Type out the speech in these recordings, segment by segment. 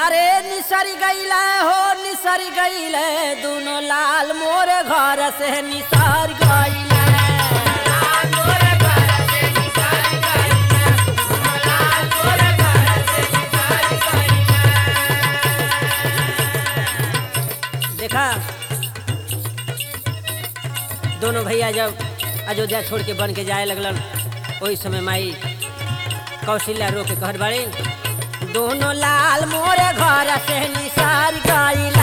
अरे निसरी गईले हो निसरी गईले दोनों लाल मोरे घर से निसर गईले देखा दोनों भैया जब अयोध्या छोड़ के बन के जाए लगलन वही समय माई कौशल्या रो के कहत बाड़ी दोनों लाल मोरे घर से निसार गईल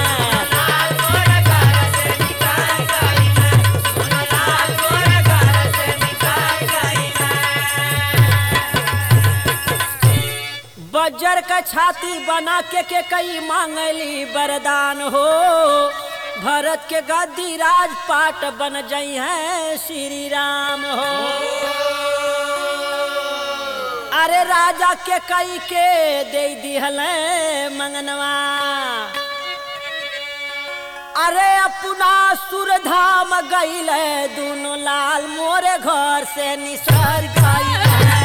बजर का छाती बना के के कई मांगली वरदान हो भरत के गद्दी राजपाट बन जई है श्री राम हो अरे राजा के कई के दे दिहल मंगनवा अरे अपना सुरधाम गईल दोनों लाल मोरे घर से निसर गईल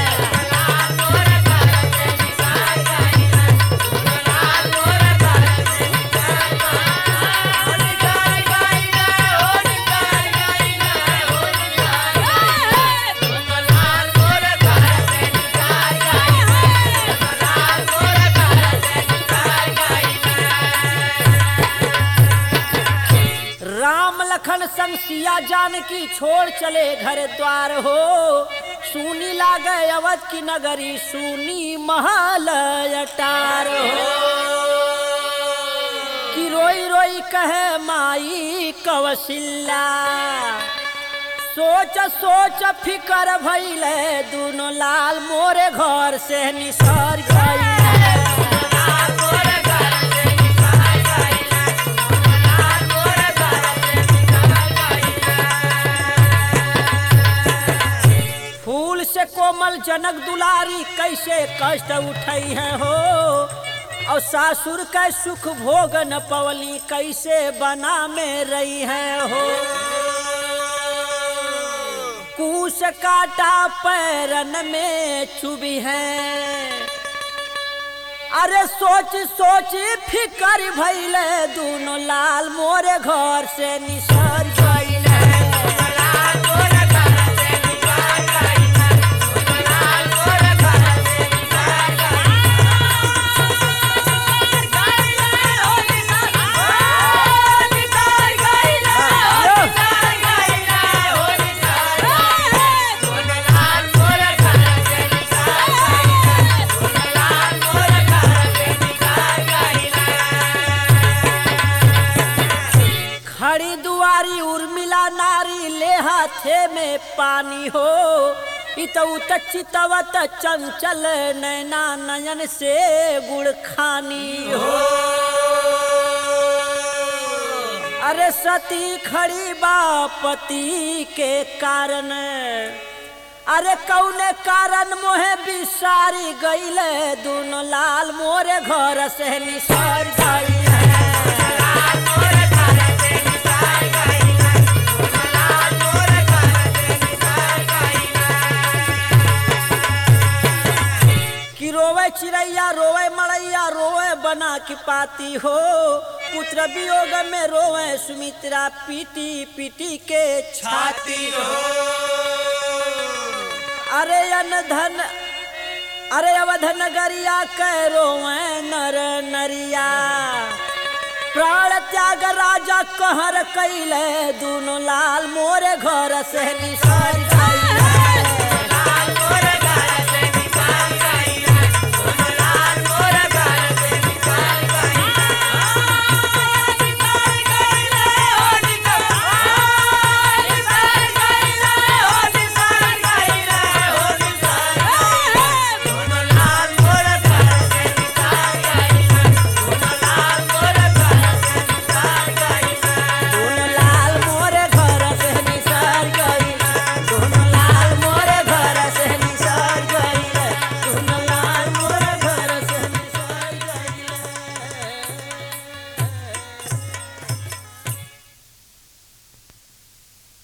राम लखन संग सिया जानकी छोड़ चले घर द्वार हो सुनी लागे अवध की नगरी सुनी महल अटार हो कि रोई रोई कहे माई कवशिल्ला सोच सोच फिकर भइले दोनों लाल मोरे घर से निसर गई फूल से कोमल जनक दुलारी कैसे कष्ट उठई है हो और सासुर का सुख भोग न पवली कैसे बना में रही है हो कूस काटा पैरन में चुभी है अरे सोच सोच फिकर भैले दोनों लाल मोरे घर से निसर गईले खड़ी दुआरी उर्मिला नारी ले हाथे में पानी हो इतउत चितवत चंचल नैना नयन से गुड़ खानी हो अरे सती खड़ी बापति के कारण अरे कौने कारण मोहे बिसारी गईले दोनों लाल मोरे घर से निसर गईले कि रोवे चिड़ैया रोवे मड़ैया रोवे बना की पाती हो पुत्र वियोग में रोवे सुमित्रा पीटी पीटी के छाती हो अरे अन धन अरे अवध नगरिया कै रोवे नर नरिया प्राण त्याग राजा कहर कैले दोनों लाल मोरे घर से निसर गईले